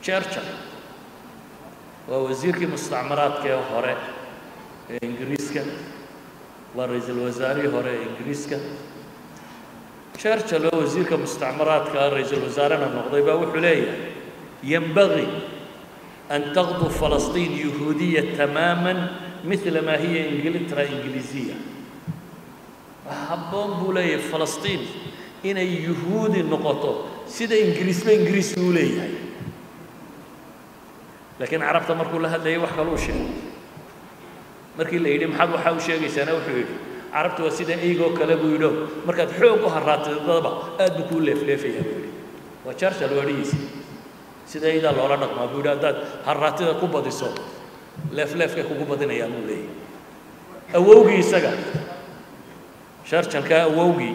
churchill waa wasiirkii mustacmaraadka ee hore ee ingiriiska waa ra-iisul wasaarihii hore ee ingiriiska churchill oo wasiirka mustacmaraadka ra-iisul wasaarena noqday baa wuxuu leeyahay ينبغي أن تغدو فلسطين يهودية تماما مثل ما هي إنجلترا إنجليزية habboon buu leeyahay falastiin inay yuhuudi noqoto sida ingiriisba ingiriis uu leeyahay laakiin carabta markuu la hadlayay wax kaluu sheegay markii la yidhi maxaad waxaa u sheegaysaana wuxuu yidhi carabta waa sida eygoo kale buu yidho markaad xoog u haraatidadaba aad buu kuu leefleefayaa buu yidhi waa churchill waadhigiisa sida eydaa loola dhaqmaa buu yidhi haddaad haraatida ku badiso leefleefkay kugu badinayaan buu leeyahay awowgii isaga sharjalka awowgii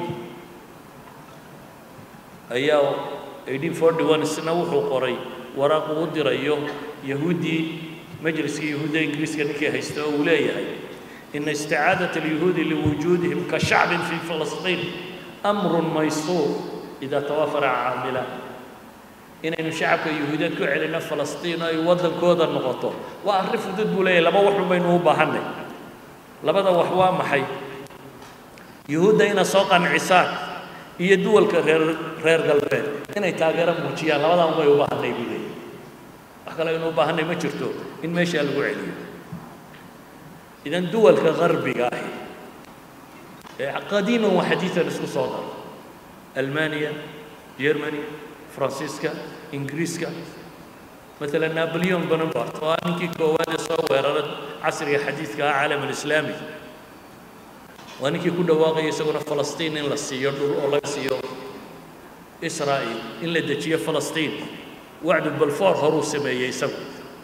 ayaa eighteen forty one isna wuxuu qoray waraaq uu dirayo yahuuddii majliskii yahuudda ingiriiska ninkii haysta oo uu leeyahay ina isticaadaة اليuhuudi liwujuudihim ka shacbin fii falasطiin أmru maysuur إida tawafara caamilaan inaynu shacabka yahuudeed ku celinno falastiin oo ay waddankooda noqoto waa arrin fudud buu leeyahay laba waxun baynu u baahannay labada wax waa maxay yuhuudda inaad soo qancisaan iyo duwalka reer reer galbeed inay taageero muujiyaan labadan way u baahanay buu leeyahy wax kale aynu u baahanay ma jirto in meeshaa lagu celiyo idan duwalka garbiga ahi ee qadiiman wa xadiidan isku soo daro almaniya germany faransiiska ingiriiska مثلا نابليون بونابرت waa ninkii koowaad ee soo weerara casriga xadiidka ah caalam alislaami waa ninkii ku dhawaaqaya isaguna falastiin in la siiyo dhul oo laga siiyo israa'iil in la dejiyo falastiin wacdu balfoor horuu sameeyey isagu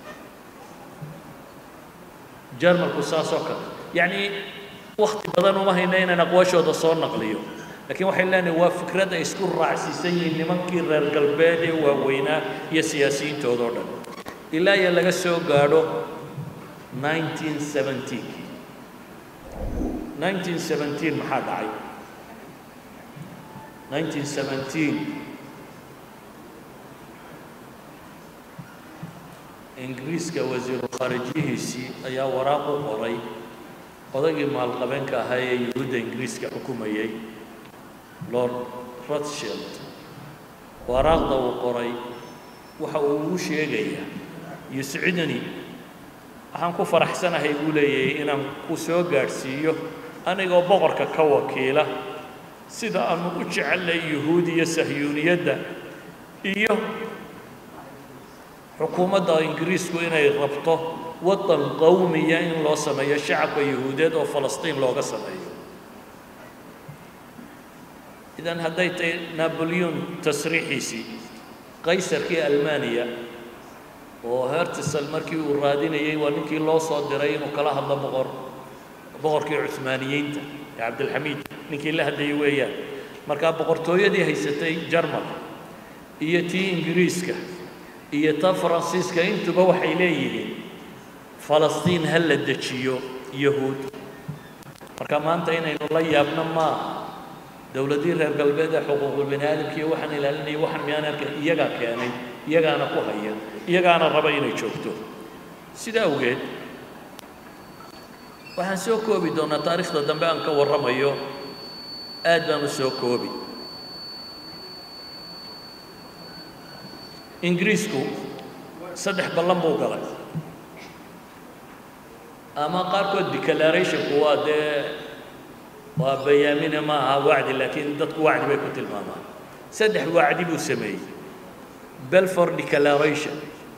jarmalku saasoo kale yacni wakti badan uma hayna inaan aqwaashooda soo naqliyo laakiin waxay leenahay waa fikrad ay isku raacsiisan yihiin nimankii reer galbeed ee waaweynaa iyo siyaasiyiintoodao dhan ilaa iyo laga soo gaadho 1917 1917 maxaa dhacay 1917 ingiriiska wasiiru khaarijiyihiisii ayaa waraaq u qoray odaygii maalqabeenka ahaa ee yuhuudda ingiriiska xukumayay lord rothshield waraaqda uu qoray waxa uu ugu sheegayaa yuscidni waxaan ku faraxsanahay buu leeyahay inaan ku soo gaadhsiiyo anigoo boqorka ka wakiila sida aanu u jecellay yuhuud iyo sahyuuniyadda iyo xukuumadda ingiriisku inay rabto waddan qowmiya in loo sameeyo shacabka yuhuudeed oo falastiin looga sameeyo idan hadday tahay naboleon tasriixiisii qaysarkii almaniya oo hertisel markii uu raadinayey waa ninkii loo soo diray inuu kala hadlo boqor boqorkii cuhmaaniyiinta ee cabdilxamiid ninkii la hadlayay weeyaan markaa boqortooyadii haysatay jarmal iyo tii ingiriiska iyo ta faransiiska intuba waxay leeyihiin falastiin ha la dejiyo yahuud marka maanta inaynu la yaabno maaha dowladdii reer galbeed ee xuquuqul bani aadamkiiyo waxaan ilaalinaya waxaan miyaan arkay iyagaa keenay iyagaana ku haya iyagaana raba inay joogto sida awgeed waxaan soo koobi doonaa taariikhda dambe aan ka warramayo aad baan u soo koobi ingiriisku saddex ballan buu galay ama qaarkood declarationku waa dee waa bayaamine ma aha wacdi laakiin dadku wacdi bay ku tilmaamaan saddex wacdi buu sameeyey belfor declaration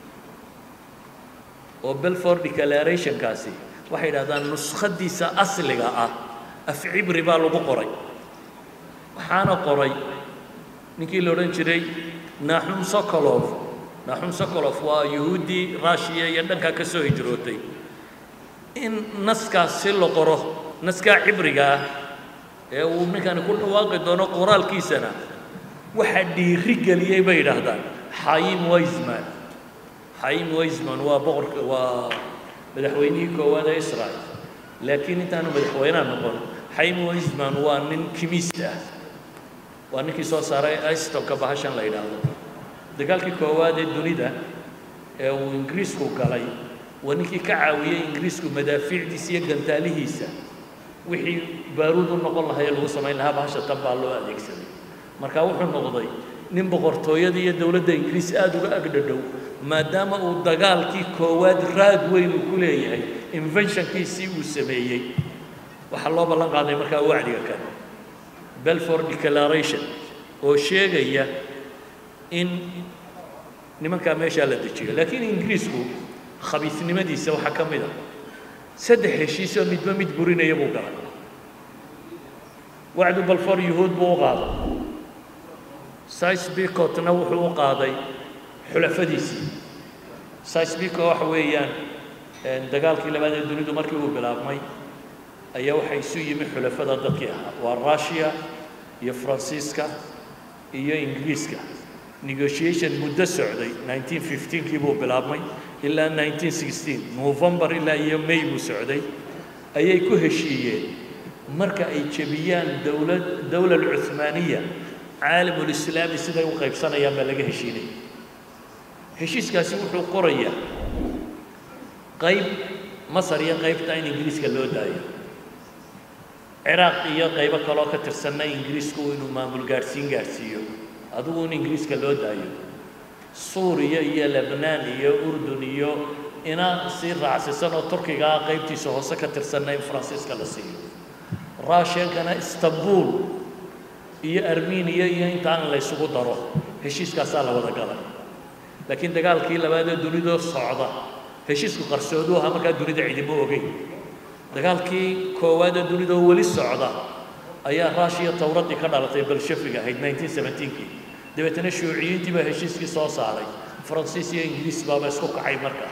oo belfor declarationkaasi waxay yidhahdaan nuskhadiisa asliga ah af cibri baa lagu qoray waxaana qoray ninkii la odhan jiray naxum sokolov naxum sokolov waa yuhuuddii rushiya iyo dhankaa ka soo hijrootay in naskaas si la qoro naskaa cibriga ah ee uu ninkani ku dhawaaqi doono qoraalkiisana waxaa dhiiri geliyey bay yidhaahdaan xayim weisman xayim weisman waa boqorka waa madaxweynihii koowaad ee israel laakiin intaanu madaxweynaha noqon xayim weisman waa nin kimist ah waa ninkii soo saaray istonka bahashan la yidhaahdo dagaalkii koowaad ee dunida ee uu ingiriisku galay waa ninkii ka caawiyey ingiriisku madaafiicdiisa iyo gantaalihiisa wixii baaruud u noqon lahaa ee lagu samayn lahaa bahasha tan baa loo adeegsaday marka wuxuu noqday nin boqortooyada iyo dowladda ingiriis aada uga agdhadhow maadaama uu dagaalkii koowaad raad weyn uu ku leeyahay inventionkiisii uu sameeyey waxaa loo ballan qaaday markaa wacdiga kan belford declaration oo sheegaya in nimankaa meeshaa la dejiyo laakiin ingiriisku khabiisnimadiisa waxaa ka mid a saddex heshiisoo midba mid burinaya buu galay wacdu balfoor yuhuud buu u qaaday sicebicotna wuxuu u qaaday xulafadiisii sicebicot waxa weeyaan dagaalkii labaad ee dunidu markii uu bilaabmay ayaa waxaa isu yimi xulafada dadkii ahaa waa russia iyo faransiiska iyo ingiriiska negotiation muddo socday 1915kii buu bilaabmay ilaa 1916 novembar ilaa iyo may buu socday ayay ku heshiiyeen marka ay jebiyaan dowlad dowla alcuhmaaniya caalamulislaami siday u qaybsanayaan baa laga heshiinaya heshiiskaasi wuxuu qorayaa qayb masar iyo qaybta in ingiriiska loo daayo ciraaq iyo qaybo kaloo ka tirsanna ingiriisku inuu maamul gaadhsiin gaadhsiiyo adigu in ingiriiska loo daayo suuriya iyo lebnaan iyo urdun iyo ina sii raacsisan oo turkiga ah qaybtiisa hoose ka tirsanna in faransiiska la siiyo russiankana istanbul iyo armeniya iyo intaan la ysugu daro heshiiskaasaa la wada galay laakiin dagaalkii labaadee dunidoo socda heshiisku qarsoodu ahaa markaa dunida cidimo ogeyn dagaalkii koowaadee dunidoo weli socda ayaa rushiya towradii ka dhalatay balshafiga ahayd 1917kii dabeetana shuuciyiintii baa heshiiskii soo saaray faransiis iyo ingiriis baaba isku kacay markaa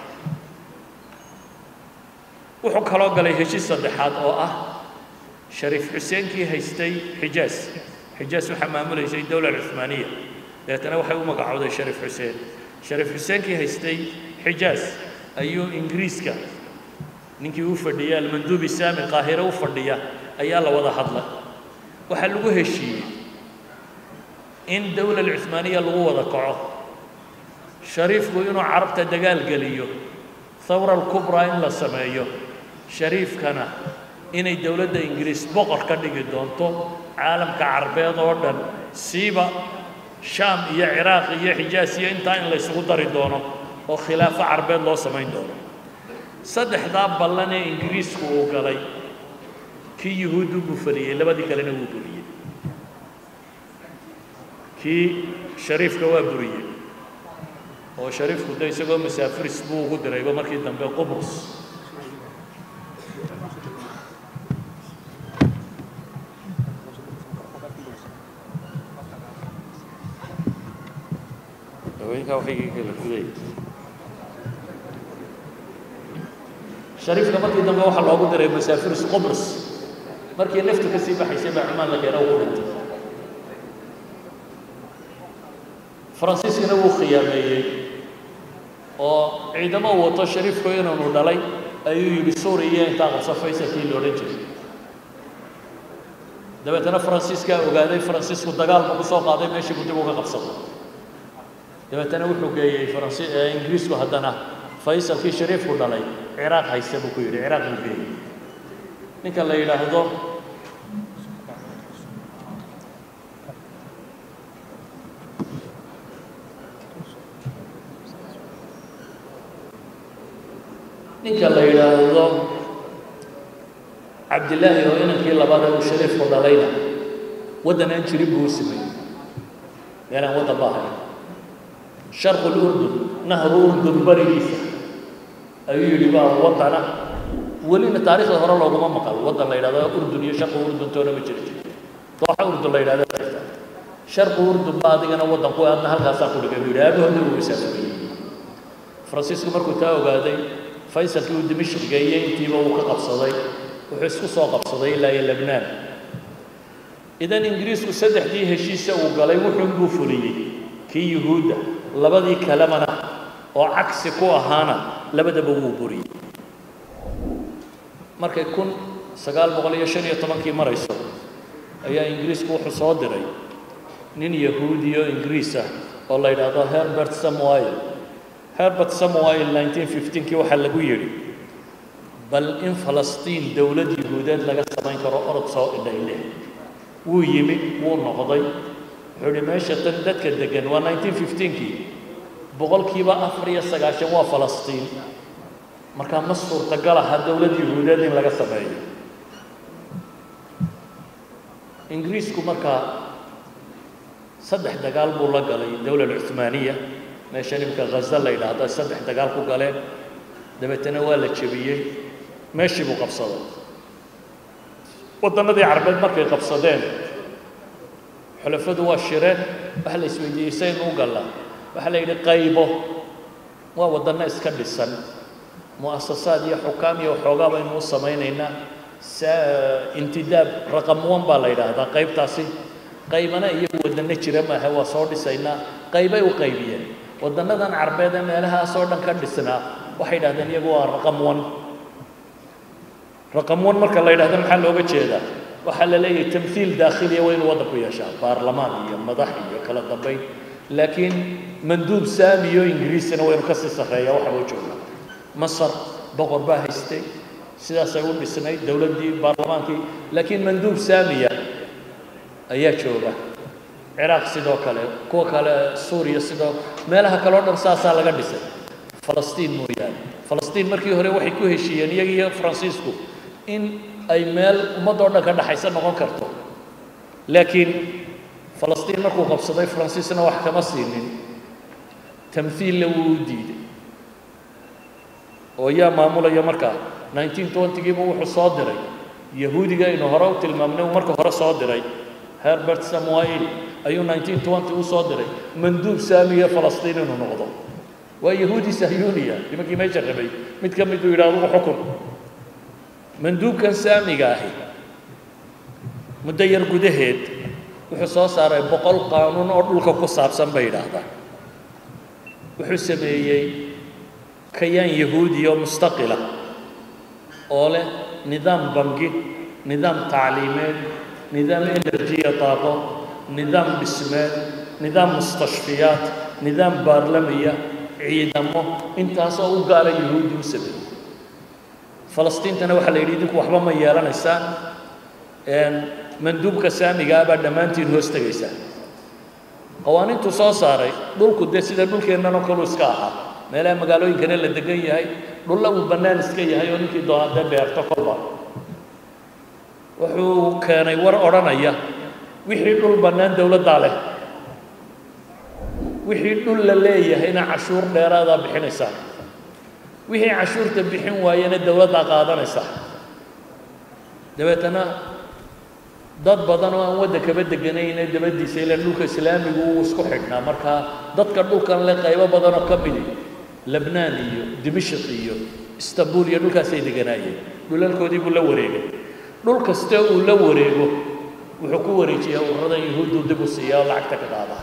wuxuu kaloo galay heshiis saddexaad oo ah shariif xuseenkii haystay xijaas xijaas waxaa maamulaysay dowla cuhmaaniya dabeetana waxay u magacowday shariif xuseen shariif xuseenkii haystay xijaas ayuu ingiriiska ninkii u fadhiya almanduubi saami qaahire u fadhiya ayaa la wada hadlay waxaa lagu heshiiyey in dowla alcuhmaaniya lagu wada kaco shariifku inuu carabta dagaal geliyo thawra alkubraa in la sameeyo shariifkana inay dowladda ingiriis boqor ka dhigi doonto caalamka carbeed oo dhan siiba shaam iyo ciraaq iyo xijaas iyo intaa in la ysugu dari doono oo khilaafo carbeed loo samayn doono saddexdaa ballan ee ingiriisku uu galay kii yuhuuddu buu fuliyey labadii kalena wuu buriyey kii shariifka waa buriyey oo shariifku de isagoo masaafiris buu ugu dirayba markii dambe qubrus haweenkaa waxay kala fuday shariifka markii dambe waxaa loogu diray masaafiris qubrus markii naftu ka sii baxaysay baa cumaan la keena ugu dhintay faransiiskana wuu khiyaameeyey oo ciidamo uu wato shariifku inaanu dhalay ayuu yidhi suuriya intaa qabso faysalkii la odhan jiray dabeetana faransiiskaa ogaaday faransiisku dagaal buu ku soo qaaday meeshii buu dib uga qabsaday dabeetana wuxuu geeyey faransi ingiriisku haddana faysalkii shariifku dhalay ciraaq hayse buu ku yidhi ciraaq buu geeyey ninka la yidhaahdo ninka la yidhaahdo cabdillaahi oo inankii labaad uu shariifku dhalayna waddan aan jirin buu u sameeyey meelaan waddan ba ahayn sharqu lurdun nahru urdun barigiisa ayuu yidhi baa waddana welina taariikhda hore looguma maqal waddan la yidhahdo urdun iyo sharqu urdun toona ma jiri jiri dooxa urdun la yidhahdo sharqu urdun ba adigana waddan ku aadna halkaasaa ku dhigay buu yidhi aabahoodna wuu masaafuriyey faransiisku markuu taa ogaaday faysalkii uu dimashq geeyey intiiba uu ka qabsaday wuxuu isku soo qabsaday ilaa iyo lebnaan idan ingiriisku saddexdii heshiisa uu galay wuxuun buu fuliyey kii yuhuudda labadii kalemana oo cagsi ku ahaana labadaba wuu buriyey markay kun sagaal boqol iyo shan iyo tobankii marayso ayaa ingiriisku wuxuu soo diray nin yahuudi oo ingiriis ah oo la yidhaahdo herbert samuel herbert samuel 1915kii waxaa lagu yidhi bal in falastiin dowlad yuhuudeed laga samayn karo orod soo idhayle wuu yimi wuu noqday wuxuu idhi meesha tan dadka degan waa 1915kii boqolkiiba afar iyo sagaashan waa falastiin markaa ma suurtagal aha dowlad yuhuudeed in laga sameeyo ingiriisku markaa saddex dagaal buu la galay dowlad cuhmaaniya meesha nimka ghaza la yidhaahda saddex dagaal ku galeen dabeetana waa la jebiyey meeshii buu qabsaday waddannadii carbeed markay qabsadeen xulafadu waa shireen waxa la isweydiiyey saynu u gallaa waxaa la yidhi qaybo waa waddanno iska dhisan mu'asasaad iyo xukaam iyo waxoogaa baynu u samaynaynaa intidaab raqam one baa la yidhaahdaa qaybtaasi qaybana iyagu waddanno jira maaha waa soo dhisaynaa qaybay u qaybiyeen waddannadan carbeed ee meelahaasoo dhan ka dhisnaa waxay yidhahdeen iyagu waa raqam one raqam one marka la yidhahdo maxaa looga jeedaa waxaa la leeyahay tamhiil daakhiliya waa inuu waddanku yeeshaa baarlamaan iyo madax iyo kala dambayn laakiin manduub saamiyo ingiriisina waynu kasii sarreeya waxa loo joogaa masar boqor baa haystay sidaasay u dhisnayd dowladdii baarlamaankii laakiin manduub saamiya ayaa jooga ciraaq sidoo kale kuwa kale suuriya sidoo meelaha kale o dhan saasaa laga dhisay falastiin mooyaane falastiin markii hore waxay ku heshiiyeen iyaga iyo faransiisku in ay meel ummadoo dhan ka dhaxaysa noqon karto laakiin falastiin markuu qabsaday faransiisna wax kama siinin tamhiilla wuu u diiday oo yaa maamulaya markaa 1920giiba wuxuu soo diray yahuudiga aynu hore u tilmaamnay uu marka hore soo diray herbert samuel ayuu 1920 u soo diray manduub saamiya falastiin inuu noqdo waa yahuudi sahyuuniya nimankii meesha rabay mid ka miduu yidhi adugu xukun manduubkan saamiga ahi muddo yar gudaheed wuxuu soo saaray boqol qaanuun oo dhulka ku saabsan bay yidhaahdaan wuxuu sameeyey kayaan yahuudi oo mustaqila oo leh nidaam bangi nidaam tacliimeed nidaam enerjiya daaqo nidaam dhismeed nidaam mustashfiyaat nidaam baarlamiya ciidamo intaasoo u gaara yahuudi u sameeyey falastiintana waxaa la yidhi idinku waxba ma yeelanaysaan manduubka saamiga ah baa dhammaantiin hoos tegaysaa qawaaniintuu soo saaray dhulku dee sida dhulkeennanoo kaluu iska ahaa meelaha magaalooyinkana la degan yahay dhulla uu bannaan iska yahay oo ninkii doonaa dee beerto kolba wuxuu keenay war odhanaya wixii dhul bannaan dowladdaa leh wixii dhul la leeyahayna cashuur dheeraadaa bixinaysaa wixii cashuurta bixin waayana dowladdaa qaadanaysaa dabeetana dad badan oo aan waddankaba deganayne dabadiisa ilaan dhulka islaamigu uu isku xidhnaa markaa dadka dhulkan leh qaybo badanoo ka midi lebnaan iyo dimashq iyo istanbul iyo dhulkaasay deganaayeen dhulalkoodii buu la wareegay dhul kasta uu la wareego wuxuu ku wareejiyaa ururadan yahuuddu dib u siiya oo lacagta ka qaadaa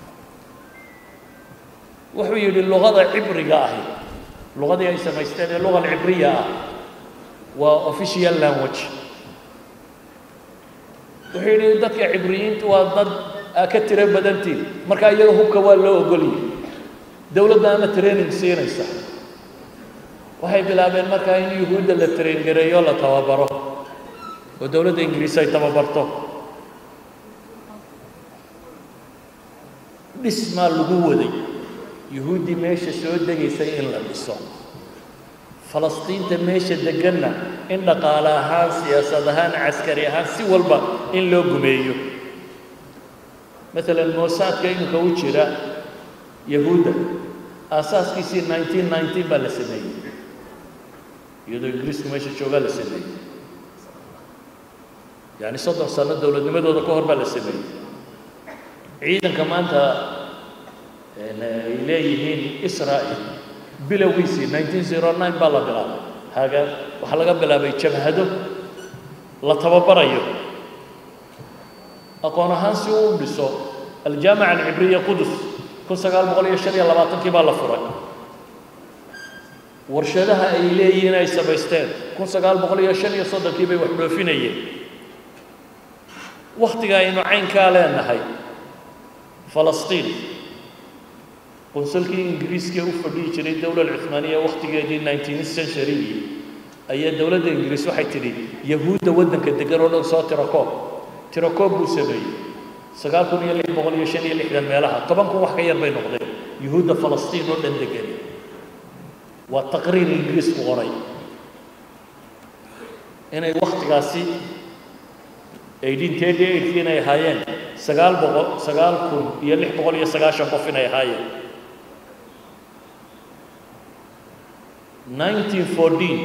wuxuu yidhi luqada cibriga ahi luqadii ay samaysteen ee luqa alcibriya ah waa official language wuxuu yidhi dadka cibriyiintu waa dad aa ka tiro badantiin markaa iyaga hubka waa loo ogoliyey dowladdaana training siinaysa waxay bilaabeen markaa in yuhuudda la train gareeyo la tababaro oo dowladda ingiriis ay tababarto dhismaa lagu waday yuhuuddii meesha soo degaysay in la dhiso falastiinta meesha deganna in dhaqaale ahaan siyaasad ahaan caskari ahaan si walba in loo gumeeyo maalan moosaadka iminka u jira yahuudda aasaaskiisii 1919 baa la sameeyey iyadoo ingiriisku meesha joogaa la sameeyey yani soddon sano dowladnimadooda ka hor baa la sameeyey ciidanka maanta ay leeyihiin israa'il bilowgiisii 1909 baa la bilaabay haga waxaa laga bilaabay jabhado la tababarayo aqoon ahaan si uu u dhiso aljaamica alcibriya qudus kun sagaal boqol iyo shan iyo labaatankii baa la furay warshadaha ay leeyihiin ay samaysteen kun sagaal boqol iyo shan iyo soddonkii bay wax dhoofinayeen wakhtiga aynu caynkaa leenahay falastiin qunsulkii ingiriiska u fadhihi jiray dowlad cuhmaaniya wakhtigeedii nineteenth centurygii ayaa dowladda ingiriis waxay tidhi yahuudda waddanka degan oo dhan soo tirakoob tirakoob buu sameeyey sagaal kun iyo lix boqol iyo shan iyo lixdan meelaha toban kun wax ka yar bay noqdeen yuhuudda falastiin oo dhan degan waa taqriir ingiriisku qoray inay wakhtigaasi eighteen thirty eightkii inay ahaayeen sagaal boqol sagaal kun iyo lix boqol iyo sagaashan qof inay ahaayeen nineteen fourteen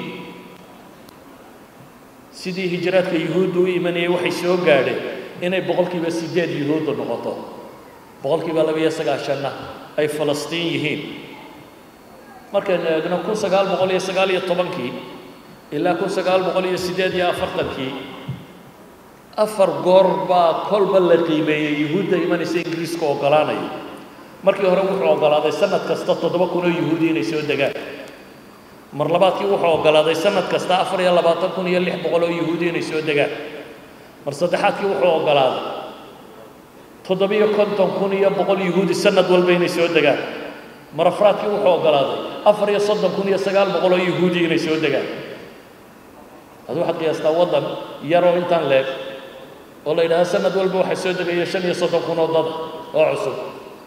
sidii hijraadka yuhuudda u imanayay waxay soo gaadheen inay boqolkiiba siddeed yuhuudda noqoto boqolkiiba laba iyo sagaashanna ay falastiin yihiin markaynu eegno kun sagaal boqol iyo sagaal iyo tobankii ilaa kun sagaal boqol iyo siddeed iyo afartankii afar goor baa kolba la qiimeeyey yuhuudda imanaysa ingiriiska oggolaanaya markii hore wuxuu oggolaaday sanad kasta toddoba kun oo yuhuudi inay soo degaan mar labaadkii wuxuu oggolaaday sanad kasta afar iyo labaatan kun iyo lix boqol oo yuhuudi inay soo degaan mar saddexaadkii wuxuu oggolaaday toddobiyo konton kun iyo boqol yuhuudi sanad walba inay soo degaan mar afraadkii wuxuu oggolaaday afar iyo soddon kun iyo sagaal boqol oo yuhuudi inay soo degaan adu waxaad qiyaastaa waddan yaroo intaan leeg oo la yidhahda sanad walba waxaa soo degaya shan iyo soddon kun oo dad oo cusub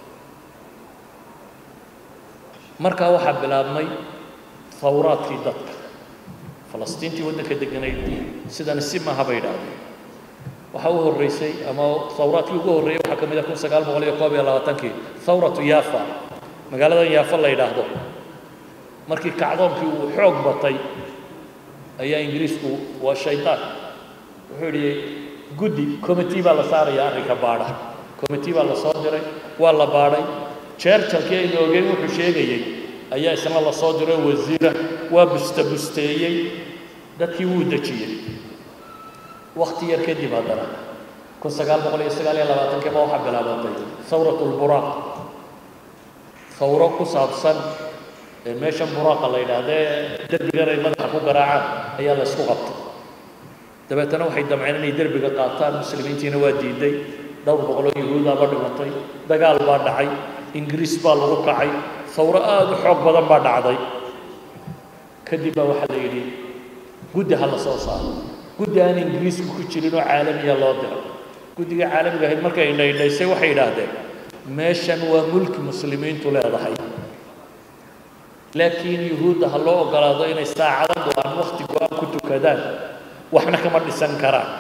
markaa waxaa bilaabmay hawraadkii dadka falastiintii waddanka deganayd sidani si maaha bay idhaahdeen waxaa u horreysay ama hawraadkii ugu horreeyey waxaa ka mid ah kun sagaal boqol iyo koob iyo labaatankii thawratu yaafa magaaladan yaafa la yidhaahdo markii kacdoonkii uu xoog batay ayaa ingiriisku waa shaytaan wuxuu yidhi guddi committee baa la saaraya arrinka baadha committee baa la soo diray waa la baadhay jeerjalkii aynu ogeyn wuxuu sheegayey ayaa isna la soo diray wasiira waa busta busteeyey dadkii wuu dejiyey wakhti yar kadib haddana kun sagaal boqol iyo sagaal iyo labaatankii baa waxaa bilaabatay thawrat lburaaq thawro ku saabsan meeshan buraaqa la yidhaahdee derbigan ay madaxa ku garaacaan ayaa la isku qabtay dabeetana waxay damceen inay derbiga qaataan muslimiintiina waa diiday dhowr boqoloo yuhuudaaba dhimatay dagaal baa dhacay ingiriis baa lagu kacay thawro aada u xoog badan baa dhacday kadib baa waxaa la yidhi guddi ha la soo saaro guddi aan ingiriisku ku jirin oo caalamiya loo diro guddiga caalamiga ahayd markay indhaydhaysay waxay yidhaahdeen meeshan waa mulki muslimiintu leedahay laakiin yuhuudda ha loo oggolaado inay saacado go-aan wakhti go-aan ku tukadaan waxna kama dhisan karaan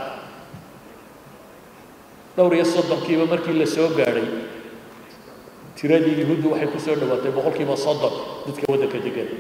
dhowr iyo soddonkiiba markii la soo gaadhay tiradii yuhuuddu waxay ku soo dhowaatay boqolkiiba soddon dadka waddanka degan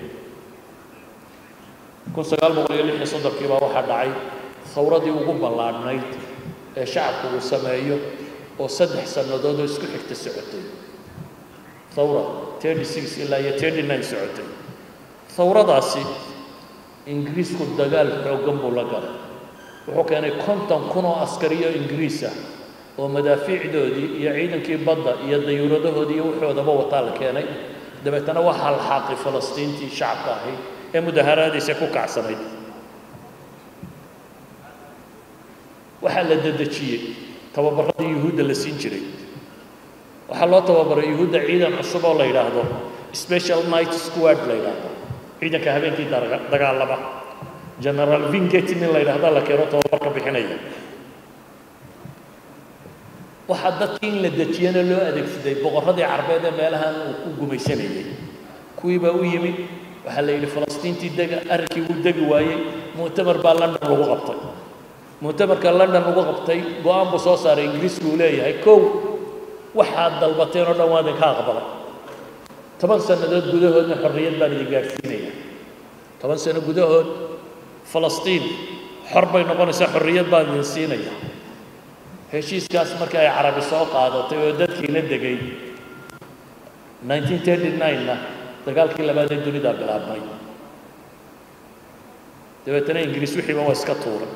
kun sagaal boqol iyo lix iyo soddonkiiba waxaa dhacay thawradii ugu ballaadhnayd ee shacabku uu sameeyo oo saddex sannadood oo isku xigta socotay thawra thirty six ilaa iyo thirty nine socotay thawradaasi ingiriisku dagaal xooggan buu la galay wuxuu keenay konton kun oo askariyo ingiriis ah oo madaafiicdoodii iyo ciidankii badda iyo dayuuradahoodii iyo wuxoodaba wataa la keenay dabeetana waa halxaaqi falastiintii shacabka ahayd ee mudaharaadiisa ku kacsanayd waxaa la dedejiyey tababaradii yuhuudda la siin jiray waxaa loo tababaray yuhuudda ciidan cusub oo la yidhaahdo special night squad la yidhaahdo ciidanka habeenkii dagaalama general vingeti nin la yidhahda la keeno tababarka bixinaya waxaa dadkii in la dejiyana loo adeegsaday boqorradii carbeed ee meelahan uu ku gumaysanayay kuwii baa u yimi waxaa la yidhi falastiintii dega arrinkii wuu degi waayey mu'tamar baa london lagu qabtay mu'tamarka london lagu qabtay go-aan buu soo saaray ingiriisku uu leeyahay kow waxaad dalbateen oo dhan waa idinka aqbalay toban sannadood gudahoodna xorriyad baan idin gaadhsiinaya toban sano gudahood falastiin xor bay noqonaysaa xorriyad baan idin siinaya heshiiskaas markii ay carabi soo qaadatay oo dadkiina degay nineteen thirty nine-na dagaalkii labaad ee dunidaa bilaabmay dabeetana ingiriis wixiiba waa iska tuuray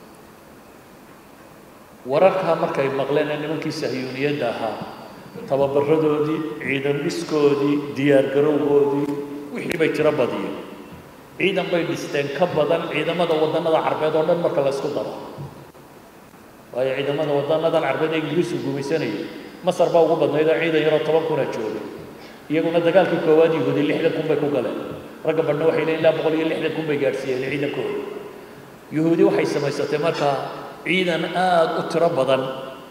wararkaa markay maqleen ee nimankii sahyuuniyadda ahaa tababaradoodii ciidan dhiskoodii diyaargarowgoodii wixii bay tiro badiyeen ciidan bay dhisteen ka badan ciidamada waddannada carbeed oo dhan marka la isku daro waayo ciidamada waddanadan carbeed ee ingiriisku gumaysanayay masar baa ugu badnayd oo ciidan yaroo toban kuna joogay iyaguna dagaalkii koowaad yahuudi lixdan kun bay ku galeen ragga badhna waxay leeyiin ilaa boqol iyo lixdan kun bay gaadhsiiyeen ciidankooda yahuudi waxay samaysatay markaa ciidan aada u tiro badan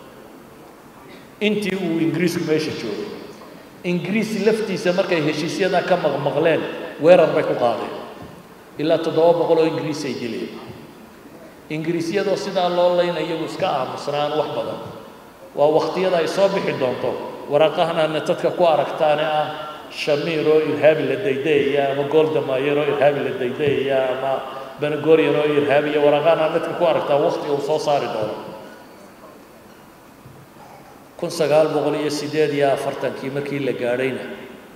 intii uu ingiriisku meesha joogay ingiriis laftiisa markay heshiisyadaa ka maqmaqleen weerar bay ku qaadeen ilaa toddoba boqol oo ingiriis ay dileen ingiriisyadoo sidaa loo layna iyagu iska aamusnaan wax badan waa wakhtiyada ay soo bixi doonto waraaqahan aadna dadka ku aragtaane ah shamiir oo irhaabi la daydayaya ama goldamayer oo irhaabi la daydayaya ama benagorian oo irhaabiya waraaqahan aad dadka ku aragtaa waktiga uu soo saari doono kun sagaal boqol iyo siddeed iyo afartankii markii la gaadhayna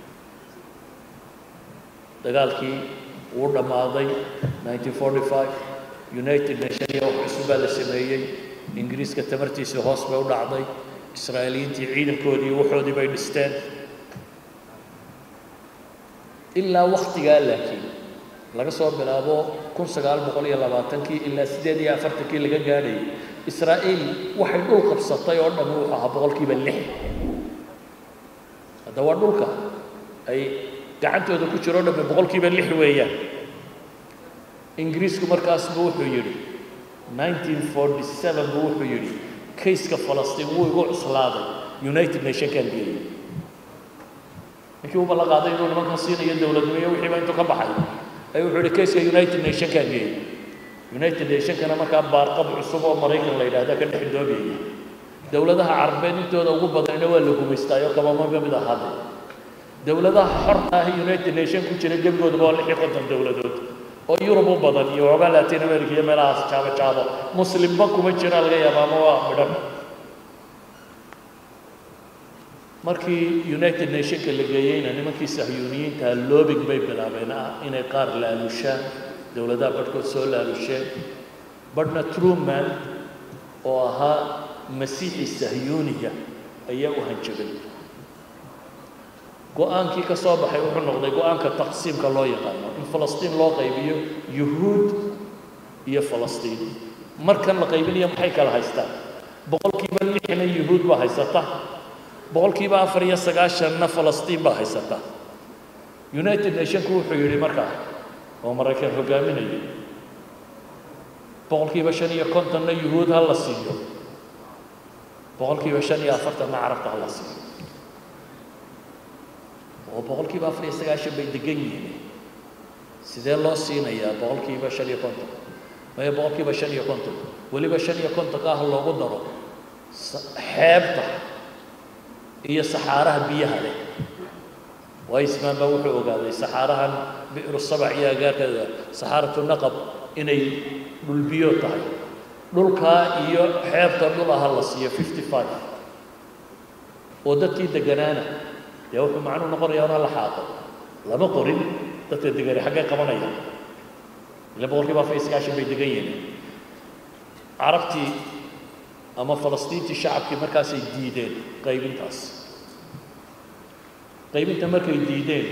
dagaalkii wuu dhammaaday nineteen forty five united nation iyo wax cusub baa la sameeyey ingiriiska tamartiisii hoos bay u dhacday israa'iiliyiintii ciidankoodii waxoodii bay dhisteen ilaa waktigaa laakiin laga soo bilaabo kun sagaal boqol iyo labaatankii ilaa siddeed iyo afartankii laga gaadhayay israa'iil waxay dhul qabsatay oo dhammi wuxuu ahaa boqolkiiba lix hadda waa dhulka ay gacantooda ku jiro o dhammi boqolkiiba lix weeyaan ingiriisku markaasbu wuxuu yidhi nineteen forty seven buu wuxuu yidhi kayska falastiin wuu igu cuslaaday united nationkan geeyey ninkii uba la qaaday inuu nimankan siinayo dowladnimo wixiiba intuu ka baxay ayuu wuxuu yidhi kayska united nationkan geeyey united nationkana markaa baarqab cusub oo maraykan la yidhaahda ka dhex doobiyaya dowladaha carabeed intooda ugu badanna waa la gumaystaayo kabama mid ahaade dowladaha xorta ah united nation ku jira gebigooduba waa lix iyo konton dowladood oo yurub u badan iyo waxoogaa latin america iyo meelahaas jaabo jaabo muslimba kuma jira laga yaaba ama waa midhan markii united nationka la geeyeyna nimankii sahyuuniyiinta loobing bay bilaabeen ah inay qaar laalushaan dowladaha badhkood soo laalusheen badhna truman oo ahaa masiixi sahyuuniga ayaa u hanjabay go-aankii ka soo baxay wuxuu noqday go-aanka taqsiimka loo yaqaano in falastiin loo qaybiyo yuhuud iyo falastiin markan la qaybinayo maxay kala haystaan boqolkiiba lixna yuhuud baa haysata boqolkiiba afar iyo sagaashanna falastiin baa haysata united nationku wuxuu yidhi markaa oo maraykan hogaaminayay boqolkiiba shan iyo kontonna yuhuud ha la siiyo boqolkiiba shan iyo afartanna carabta ha la siiyo oo boqolkiiba afar iyo sagaashan bay degan yihiin sidee loo siinayaa boqolkiiba shan iyo konton maya boqolkiiba shan iyo konton weliba shan iyo kontonka ah loogu daro xeebta iyo saxaaraha biyaha leh waismaan baa wuxuu ogaaday saxaarahan bi'ru sabac iyo agaarkeeda saxaaratu naqab inay dhulbiyo tahay dhulkaa iyo xeebta dhul aha la siiyo fifty five oo dadkii deganaana dee wuxuu macnuu noqonayaa una la xaaqo lama qorin dadka degani xaggay qabanayaan ila boqolkiiba afar iyo sagaashan bay degan yihiin carabtii ama falastiintii shacabkii markaasay diideen qaybintaas qaybinta markay diideen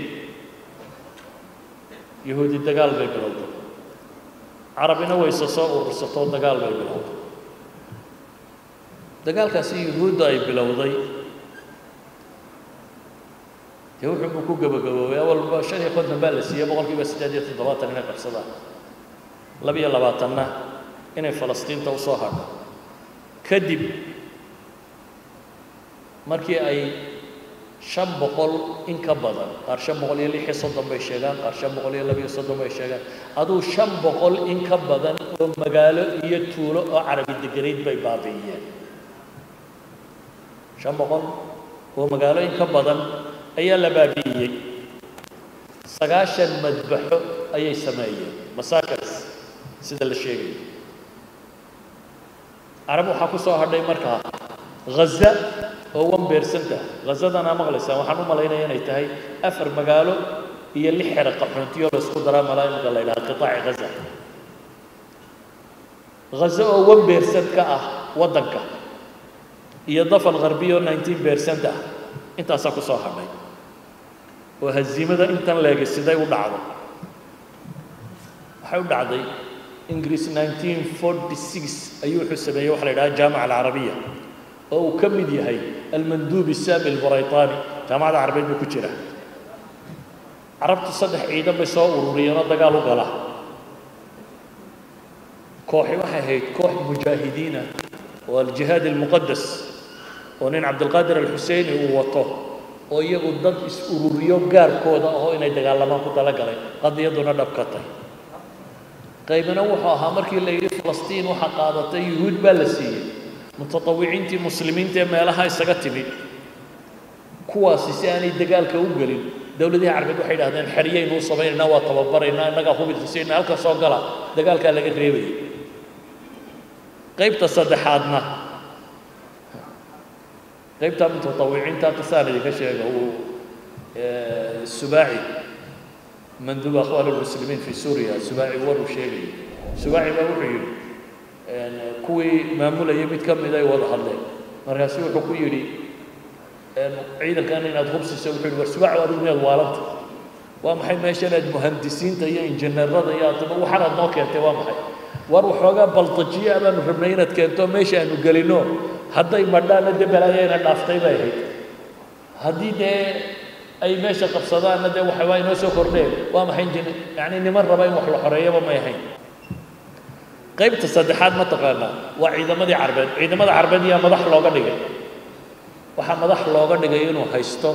yahuudi dagaal bay bilowday carabina wayse soo urursatoo dagaal bay bilowday dagaalkaasi yuhuudda ay bilowday dee wuxuu buu ku gabagaboobay awalba shan iyo konton baa la siiyey boqolkiiba siddeed iyo toddobaatan inay qabsadaan laba-iyo labaatanna inay falastiinta u soo hadho kadib markii ay shan boqol in ka badan qaar shan boqol iyo lix iyo soddon bay sheegaan qaar shan boqol iyo laba iyo soddon bay sheegaan aduu shan boqol in ka badan oo magaalo iyo tuulo oo carabi deganayd bay baabi'iyeen shan boqol oo magaalo in ka badan ayaa la baabi'iyey sagaashan madbaxo ayay sameeyeen masaakars sida la sheegayo carab waxaa ku soo hadhay markaa ghaza oo wan beersanta ghazadanaa maqlaysaan waxaan u malaynaya inay tahay afar magaalo iyo lix xero qaxoontiyo la isku daraa malaaimka la yidhaha qitaaci ghaza ghaza oo wan beersant ka ah waddanka iyo dafal gharbiya oo nineteen beersant ah intaasaa ku soo hadhay oo haziimada intan leegay siday u dhacdo waxay u dhacday ingiriis nineteen forty six ayuu wuxuu sameeyey waxa la yidhaha jaamica alcarabiya oo uu ka mid yahay almanduub isaami alburaytaani jaamacadda carabeed buu ku jira carabtu saddex ciidan bay soo ururiyeen oo dagaal u gala kooxi waxay ahayd koox mujaahidiina oo aljihaad almuqadas oo nin cabdilqaadir alxuseini uu wato oo iyagu dad is-ururiyo gaarkooda ahoo inay dagaalamaan ku talagalay qadiyaduna dhab ka tahy qaybina wuxuu ahaa markii la yidhi falastiin waxa qaadatay yuhuud baa la siiyey mutatawiciintii muslimiinta ee meelaha isaga timid kuwaasi si aanay dagaalka u gelin dowladihii carbeed waxay idhahdeen xeryaynu u samaynaynaa waa tababaraynaa innagaa hubidkasiina halka soo gala dagaalkaa laga reebaya qaybta saddexaadna qaybta mutatawiciinta qisaan idinka sheega uu subaaci manduub akhwaan almuslimiin fi suuriya subaaci war uu sheegayay subaaci baa wuxuu yidhi kuwii maamulayay mid ka mid ay wada hadleen markaasu wuxuu ku yidhi ciidankan inaad hubsiso wuxuu yidhi war subaaci adigu miyaad waalanta waa maxay meeshan aad muhandisiinta iyo injineerada iyo ataba waxaanaad noo keentay waa maxay war waxoogaa baldajiya baanu rabnay inaad keento meesha aanu gelino hadday madhaana dee balaayayna dhaaftay bay ahayd haddii dee ay meesha qabsadaanna dee waxa waa inoo soo kordheen waa maxay jin yacni niman raba in wax la xoreeyaba may ahayn qaybta saddexaad ma taqaanaa waa ciidamadii carbeed ciidamada carbeed yaa madax looga dhigay waxaa madax looga dhigay inuu haysto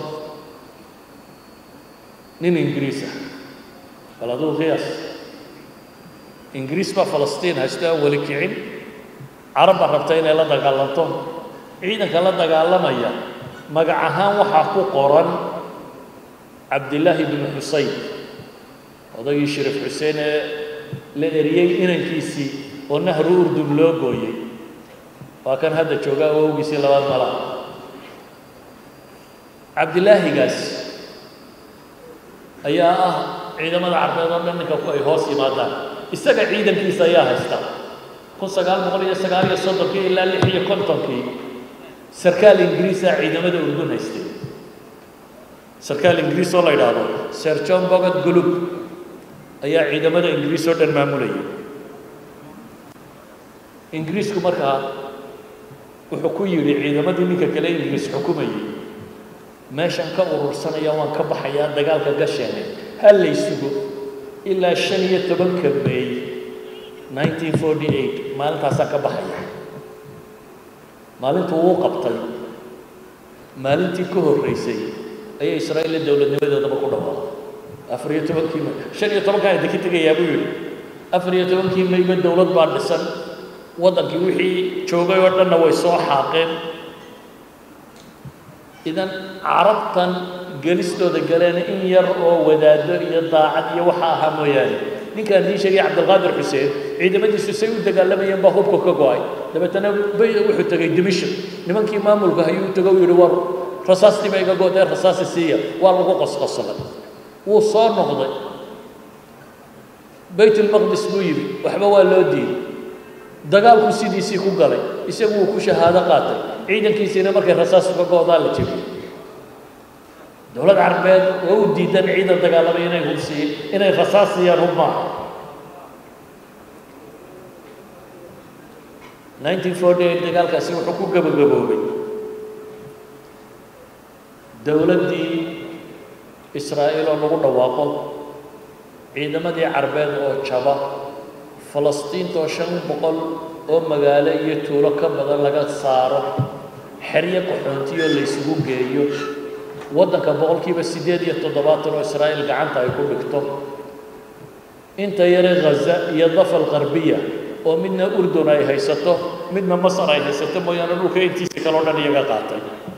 nin ingiriis ah bal aduu qiyaas ingiriis baa falastiin haysto aan weli kicin carab baa rabta inay la dagaalanto ciidanka la dagaalamaya magac ahaan waxaa ku qoran cabdillaahi binu xuseyn odagii shariif xuseen ee la eriyey inankiisii oo nahru urdun loo gooyey waa kan hadda joogaa awowgiisii labaad malaha cabdilaahigaas ayaa ah ciidamada carbeed oo dhan ninka ku ay hoos yimaadaan isaga ciidankiisa ayaa haysta kun sagaal boqol iyo sagaal iyo soddonkii ilaa lix iyo kontonkii sarkaal ingiriisa ciidamada urdun haystay sarkaal ingiriis oo la yidhaahdo sir john bogad gulub ayaa ciidamada ingiriis oo dhan maamulayay ingiriisku markaa wuxuu ku yidhi ciidamadii ninka kale ingiriis xukumayay meeshan ka urursanaya waan ka baxayaa dagaalka gasheene ha lay sugo ilaa shan iyo tobanka meey nineteen forty eight maalintaasaa ka baxaya maalintuu uu qabtay maalintii ka horreysay ayay israa'iil la dowladnimadeedaba ku dhawaaqay afar iyo tobankii may shan iyo tobankaa idinka tegayaa buu yidhi afar iyo tobankii mayba dowlad baa dhisan waddankii wixii joogay oo dhanna way soo xaaqeen idan carabtan gelistooda galeen in yar oo wadaado iyo daacad iyo waxa ahaa mooyaane ninkaan idiin sheegay cabdilqaadir xuseen ciidamadiisu say u dagaalamayeen baa hubka ka go-ay dabeetana bay wuxuu tegay dimishk nimankii maamulka ayuu tego u yidhi war rasaastii ba iga goodee rasaasi siiya waa lagu qosqoslay wuu soo noqday baytulmaqdis buu yimi waxba waa loo diiday dagaalku sidiisii ku galay isagu wuu ku shahaado qaatay ciidankiisiina markay rasaas uga go-daa la jebiyey dowlad carbeed oo u diidan ciidan dagaalamay inay hubsiiy inay rasaas siiyaan hub maaha nineteen forty eight dagaalkaasi wuxuu ku gabagaboobay dowladdii israa'iil oo lagu dhawaaqo ciidamadii carbeed oo jaba falastiintoo shan boqol oo magaalo iyo tuulo ka badan laga saaro xeryo qaxoontiyo la ysugu geeyo waddanka boqolkiiba siddeed iyo toddobaatan oo israa'iil gacanta ay ku dhigto inta yare ghaza iyo dafal qarbiya oo midna urdun ay haysato midna masar ay haysato mooyaane dhulka intiisa kaleo dhan iyaga qaatay